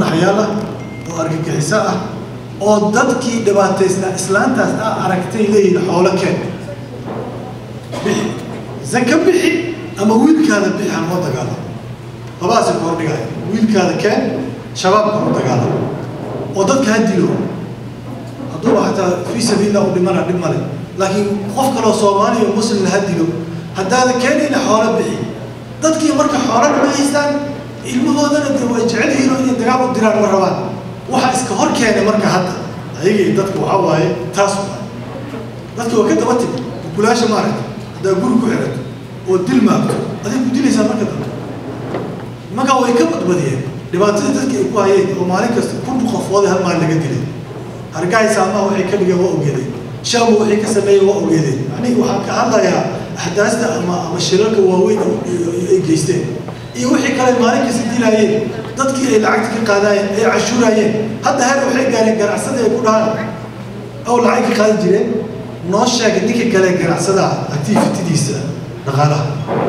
naxyaal ah oo argagixiso ah oo dadkii dhibaataysnaa islaantaas a aragtay leeyihin xoolo keen bixi zaka bixi ama wiilkaada bixi aan loo dagaalamo labadaasi ku hordhigaya wiilkaada keen shabaabka u dagaalamo oo dadka ha dilo hadduuba xataa fii sabiillah u dhimana dhib male laakiin qof kaloo soomaaliya muslimna ha dilo haddaada keenayna xoolo bixi dadkii marka xoolo dhama haystaan ilmahoodana de way jecel yihiin oo inay dagaal u diraan ma rabaan waxa iska hor keenay marka hadda ayagii dadka waxaa waaye taas waay dadka waa ka daba timi gulaasha maaragta haddaa guri ku xirato oo dil maagto aday ku dilaysaa marka dambe marka way ka badbadiyeen dhibaatada dadka ay ku hayeen oo maalin kasta kun qofooda hal maalin laga dilay hargahay saamaha waxay ka dhigeen waa ogeedeen shaamu waxay ka sameeyeen waa ogeedeen macnihii waxaan ka hadlayaa axdaasta ama ama shirarka waaweyn ay geysteen iyo wixii kale maalin kasta dilaayeen dadkii ay lacagta ka qaadaayeen ay cashuuraayeen hadda heer waxay gaareen ganacsada ay ku dhahaan ow lacag ka qaadi jireen noo sheega ninka kale ganacsada activitidiisa dhaqaalaha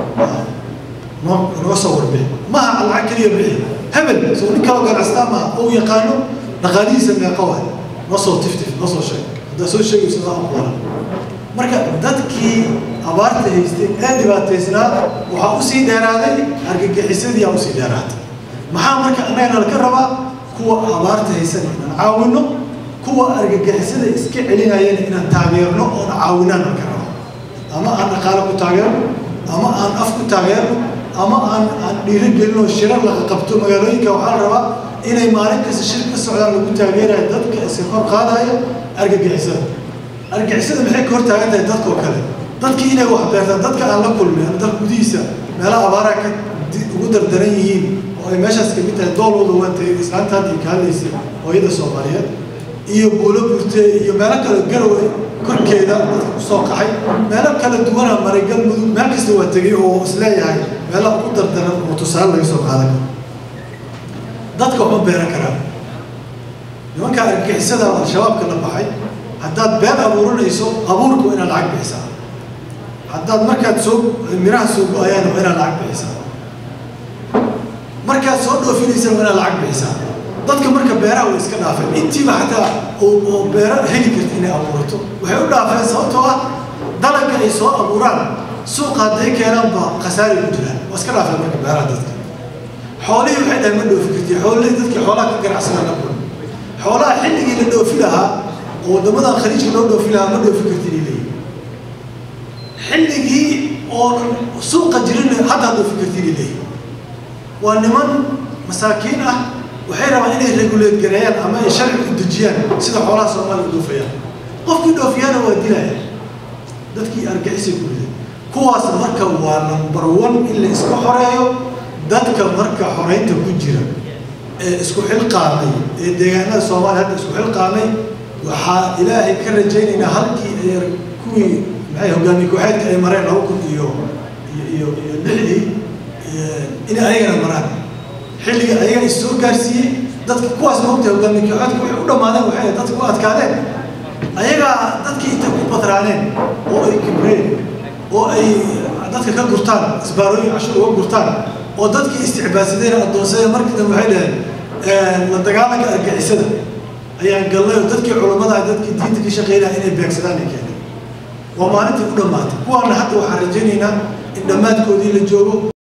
noo noo soo warbixi maha lacag keliya bixi hebel soo nin kaloo ganacsadaa maha ou yaqaano dhaqaalihiisa meeqa waay noo soo tiftif noo soo sheeg haddaa soo sheegayso daa aqoona marka dadkii abaarta haystay ee dhibaataysnaa waxaa usii dheeraaday argagixisadii aa usii dheeraatay maxaa marka annagana laka rabaa kuwa abaarta haysan inaan caawino kuwa argagixisada iska celinayana inaan taageerno oon caawinaan laka rabo ama aan dhaqaale ku taageerno ama aan af ku taageerno ama aan aan dhiirigelino shirar laga qabto magaalooyinka waxaa la rabaa inay maalin kasta shir ka socdaan lagu taageerayo dadka iska kor qaadaya argagixisada argagixisada maxay ka hor taagan tahay dadkoo kale dadkii inay wax beertaan dadka aan la kulmin ama dalka gudihiisa meelaha abaaraha ka ugu dardaran yihiin oo ay meeshaas kamid tahay doolwada waantay islaanta hadda ka hadlaysay hooyada soomaaliyeed iyo buulo burte iyo meelo kale garowe korkeeda dadka kusoo qaxay meelo kala duwana maray galmudug meel kasta waa tegay oo isleeyahay meelaha ugu dardaran oo tusaale laga soo qaadan karo dadka waxma beeran karaan nimanka argagixisada al-shabaabka la baxay haddaad beer abuuranayso abuurka waa inaad lacag bixisaa haddaad markaad soo miraha soo go-ayaan waa inaad lacag bixisaa markaad soo dhoofinaysan waa inaad lacag bixisaa dadka marka beeraha way iska dhaafeen intiiba xataa oo beero heli karta inay abuurato waxay u dhaafeen sababtoo ah dalagga ay soo abuuraan suuqa hadday keenaan ba khasaari ku jiraan waa iska dhaafeen marka beeraha dadka xoolihii waxay dhahay ma dhoofi karti xoolihii dadkii xoolaha ka ganacsada la kulma xoolaha xilligii la dhoofi lahaa oo waddamadan khaliijka loo dhoofi lahaa ma dhoofi kartin ay leeyihin xilligii oo suuqa jirin haddaa dhoofi kartin ay leeyihin waa niman masaakiin ah waxay rabaan inay reguleed gareeyaan ama ay sharci u dejiyaan sida xoolaha soomaaliya u dhoofayaan qofkii dhoofiyaana waa dilaya dadkii argixisay ku riday kuwaas marka waa number one in la iska xoreeyo dadka marka xoreynta ku jira ee isku xilqaamay ee deegaanada soomaaliya hadda isku xilqaamay waxaa ilaahay ka rajaynaynaa halkii ay kuwii maxay hogaamiye ku-xeedka ay mareen laba kun iyo iyo iyo lixdii inay ayagana maraan xilliga ayaga is soo gaarsiiyey dadka kuwaas maogtahay hogaamiye ku-xeedka waxay u dhammaadeen waxay dadka ku adkaadeen ayagaa dadkii intay ku badraaneen oo ay kibreen oo ay dadka ka gurtaan isbaarooyin cashur uga gurtaan oo dadkii isticbaadsadeen addoonsadeen markii dambe waxay dhaheen la dagaalanka argixisada ayaan galnay oo dadkii culammada dadkii diinta ka shaqeynaya inay beegsadaan ay keeneen waa maalintii u dhammaatay kuwaana hadda waxaan rajaynaynaa in dhammaadkoodii la joogo